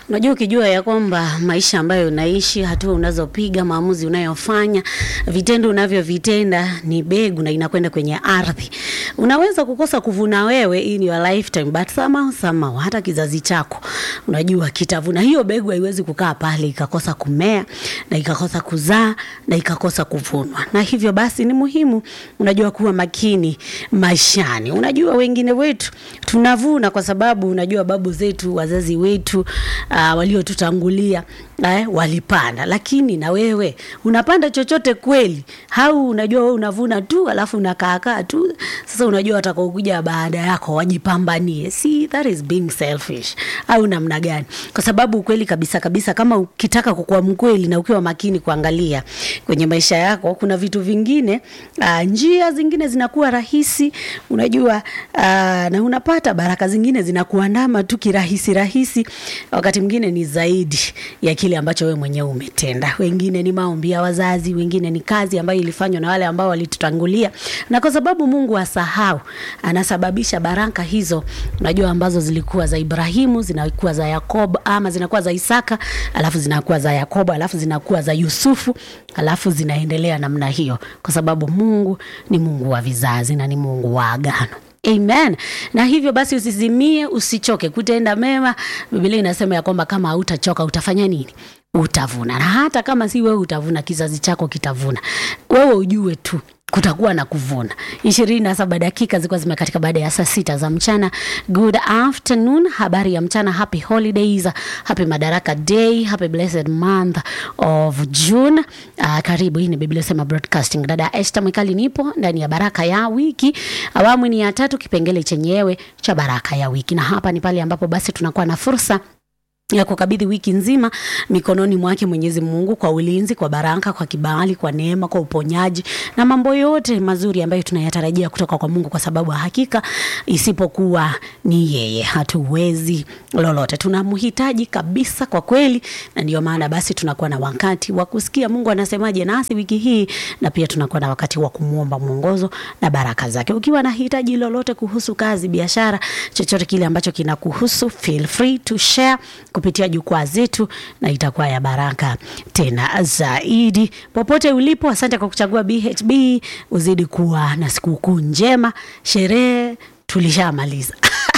Unajua, ukijua ya kwamba maisha ambayo unaishi, hatua unazopiga, maamuzi unayofanya, vitendo unavyovitenda ni begu na inakwenda kwenye ardhi. Unaweza kukosa kuvuna wewe in your lifetime, but somehow somehow hata kizazi chako unajua kitavuna. Hiyo begu haiwezi kukaa pale ikakosa kumea na ikakosa kuzaa na ikakosa kuvunwa, na hivyo basi ni muhimu unajua kuwa makini maishani. Unajua wengine wetu tunavuna kwa sababu unajua babu zetu, wazazi wetu uh, waliotutangulia eh, walipanda, lakini na wewe unapanda chochote kweli? Au unajua wewe unavuna tu alafu unakaakaa tu? Sasa unajua watakaokuja baada yako wajipambanie. See, that is being selfish au namna gani? Kwa sababu ukweli kabisa kabisa, kama ukitaka kukuwa mkweli na ukiwa makini kuangalia kwenye maisha yako, kuna vitu vingine uh, njia zingine zinakuwa rahisi, unajua uh, na unapata baraka zingine zinakuandama tu kirahisi rahisi, wakati mwingine ni zaidi ya kile ambacho wewe mwenyewe umetenda. Wengine ni maombi ya wazazi, wengine ni kazi ambayo ilifanywa na wale ambao walitutangulia, na kwa sababu Mungu asahau, anasababisha baraka hizo, unajua ambazo zilikuwa za Ibrahimu zinakuwa za Yakobo, ama zinakuwa za Isaka, alafu zinakuwa za Yakobo, alafu zinakuwa za Yusufu, alafu zinaendelea namna hiyo, kwa sababu Mungu ni Mungu wa vizazi na ni Mungu wa agano. Amen. Na hivyo basi usizimie, usichoke kutenda mema. Biblia inasema ya kwamba kama hautachoka utafanya nini? Utavuna. Na hata kama si wewe utavuna, kizazi chako kitavuna. Wewe ujue tu kutakuwa na kuvuna. ishirini na saba dakika zilikuwa zimekatika baada ya saa sita za mchana. Good afternoon, habari ya mchana, happy holidays, happy Madaraka Day, happy blessed month of June. Uh, karibu. Hii ni Biblia Sema Broadcasting. Dada Esther Mwikali nipo ndani ya baraka ya wiki, awamu ni ya tatu, kipengele chenyewe cha baraka ya wiki, na hapa ni pale ambapo basi tunakuwa na fursa ya kukabidhi wiki nzima mikononi mwake Mwenyezi Mungu kwa ulinzi, kwa baraka, kwa kibali, kwa neema, kwa uponyaji na mambo yote mazuri ambayo tunayatarajia kutoka kwa Mungu, kwa sababu hakika isipokuwa ni yeye hatuwezi lolote. Tunamhitaji kabisa kwa kweli, na ndio maana basi tunakuwa na wakati wa kusikia Mungu anasemaje nasi wiki hii, na pia tunakuwa na wakati wa kumwomba mwongozo na baraka zake. Ukiwa na hitaji lolote kuhusu kazi, biashara, chochote kile ambacho kinakuhusu, feel free to share kupitia jukwaa zetu na itakuwa ya baraka tena zaidi. Popote ulipo, asante kwa kuchagua BHB. Uzidi kuwa na sikukuu njema. Sherehe tulishamaliza.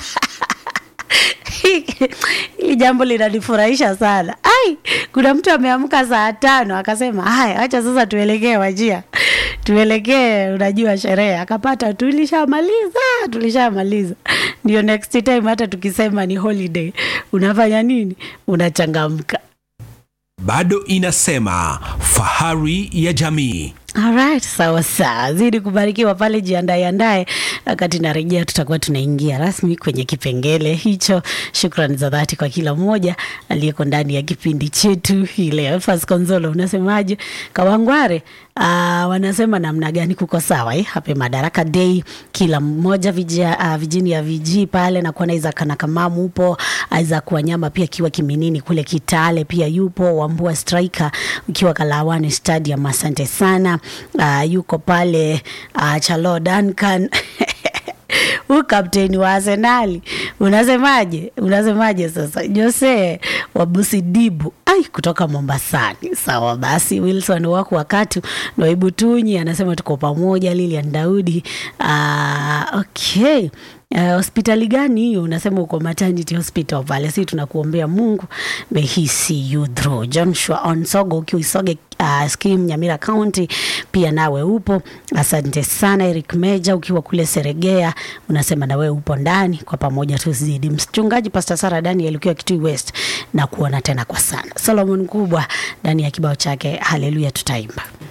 Hili jambo linanifurahisha sana. Ai, kuna mtu ameamka saa tano akasema haya, acha sasa tuelekee Wajia, tuelekee unajua sherehe. Akapata tulishamaliza, tulishamaliza. Ndio next time hata tukisema ni holiday, unafanya nini? Unachangamka. bado inasema fahari ya jamii. Alright, sawa sawa, zidi kubarikiwa pale, jiandae andae. Wakati narejea, tutakuwa tunaingia rasmi kwenye kipengele hicho. Shukrani za dhati kwa kila mmoja aliyeko ndani ya kipindi chetu hii leo. Fas Konzolo, unasemaje? Kawangware uh, wanasema namna gani? Kuko sawa eh? Happy Madaraka Day, kila mmoja vijia, uh, vijini ya viji pale na kuona Isaac na Kamamu upo, Isaac Wanyama pia akiwa Kiminini kule Kitale pia yupo, Wambua Striker ukiwa Kalawani Stadium, asante sana. Uh, yuko pale uh, Chalo Duncan huu kapteni wa Arsenali unasemaje? Unasemaje sasa? Jose Wabusidibu ai kutoka Mombasani. Sawa basi, Wilson wako wakati Noibu Tunyi anasema tuko pamoja. Lilian Daudi uh, okay Uh, hospitali gani hiyo? Unasema uko maternity hospital pale, si tunakuombea Mungu may he see you through. Joshua Onsogo ukiwa Isoge uh, scheme Nyamira County, pia nawe upo, asante sana. Eric Meja ukiwa kule Seregea, unasema nawe upo ndani, kwa pamoja tuzidi. Mchungaji Pastor Sara Daniel ukiwa Kitui West, na kuona tena kwa sana. Solomon Kubwa ndani ya kibao chake Haleluya tutaimba